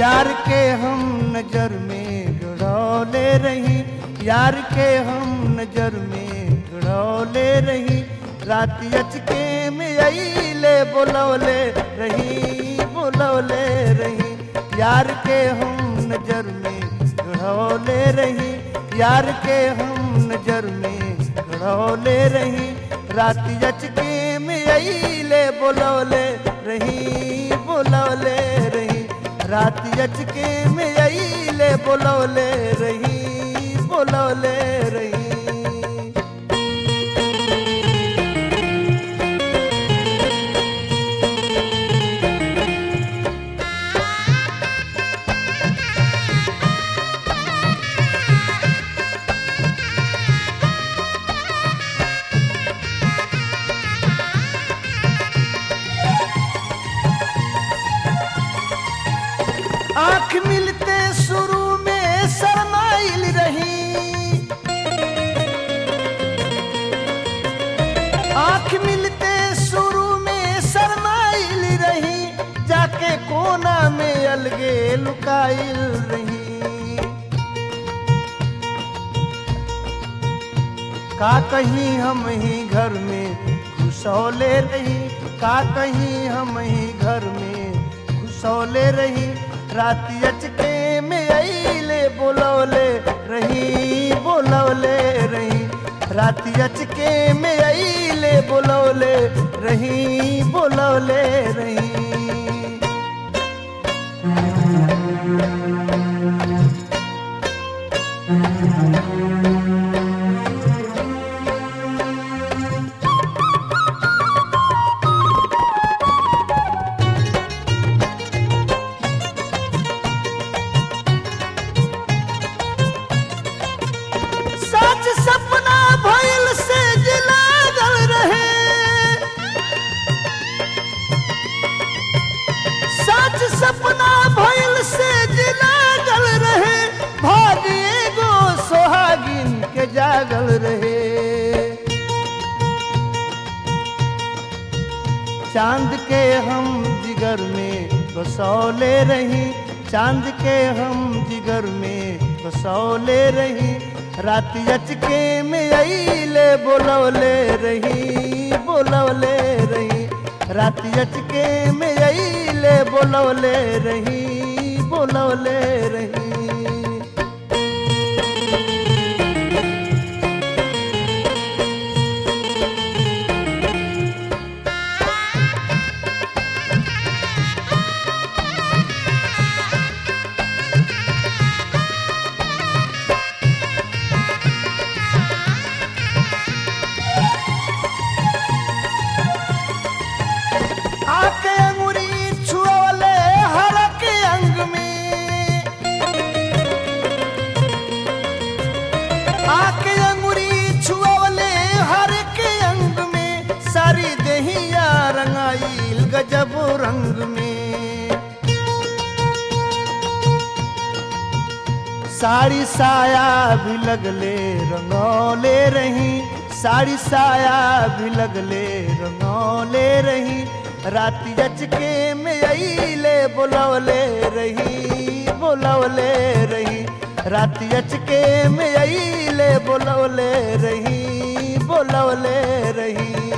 यार के हम नजर में गड़ौले रही यार के हम नजर में गड़ौले रही रात अचके में अले बोलौले रही बोलौले रही यार के हम नजर में गड़ौले रही यार के हम नजर में गड़ौले रही रात अचके में अले बोलौले रही बोलौले रही रात अचके में अले बोलौले रही बोलौले रही आंख मिलते शुरू में शरमाइल रही आंख मिलते शुरू में शरमाइल रही जाके कोना में अलगे लुकाइल रही का कहीं हम ही घर में घुसौले रही का कहीं हम ही घर में घुसौले रही रात अचके में अले बोलौले रही बोलौले रही रात अचके में अले बोलौले रही बोलौले रही सच सपना भइल से जिलागल रहे सच सपना भइल से जिलागल रहे भाग एगो सोहागिन के जागल रहे चांद के हम जिगर में बसौले रही चांद के हम जिगर में बसौले रही रात अचके में अले बोलौले रही बोलौले रही रात अचके में अले बोलौले रही बोलौले रही आके अंगुरी छुअले हर के अंग में आके अंगुरी छुअले हर के अंग में सारी देहिया रंगाइल गजब रंग में साड़ी साया भी लगले रंगौले रही साड़ी साया भी लगले रंगौले रही रात अचके में अले बोलौले रही बोलौले रही रात अचके में अले बोलौले रही बोलौले रही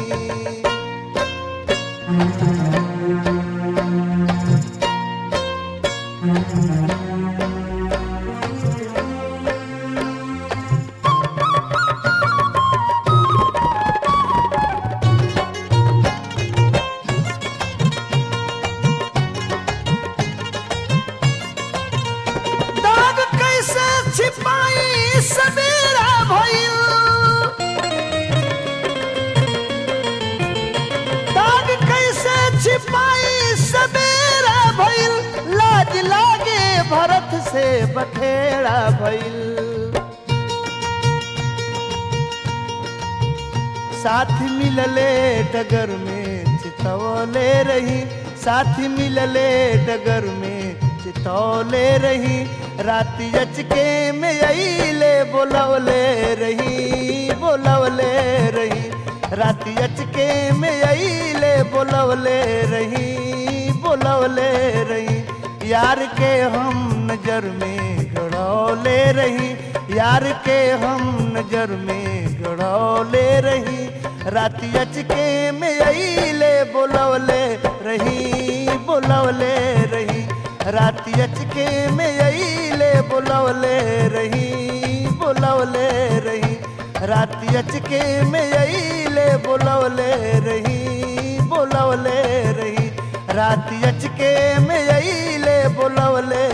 दाग कैसे छिपाई सवेरा भइल दाग कैसे छिपाई सवेरा भइल लाज लागे भरत से बखेड़ा भइल साथ मिलले डगर में चितौले रही साथ मिलले डगर में चितौले रही रात अचके में अले बोलौले रही बोलौले रही रात अचके में अले बोलौले रही बोलौले रही यार के हम नजर में गड़ौले रही यार के हम नजर में गड़ौले रही राती अचके में अइले बोलवले रही बोलवले रही राती अचके में अइले बोलवले रही बोलवले रही राती अचके में अइले बोलवले रही बोलवले रही राती अचके में अइले बोलवले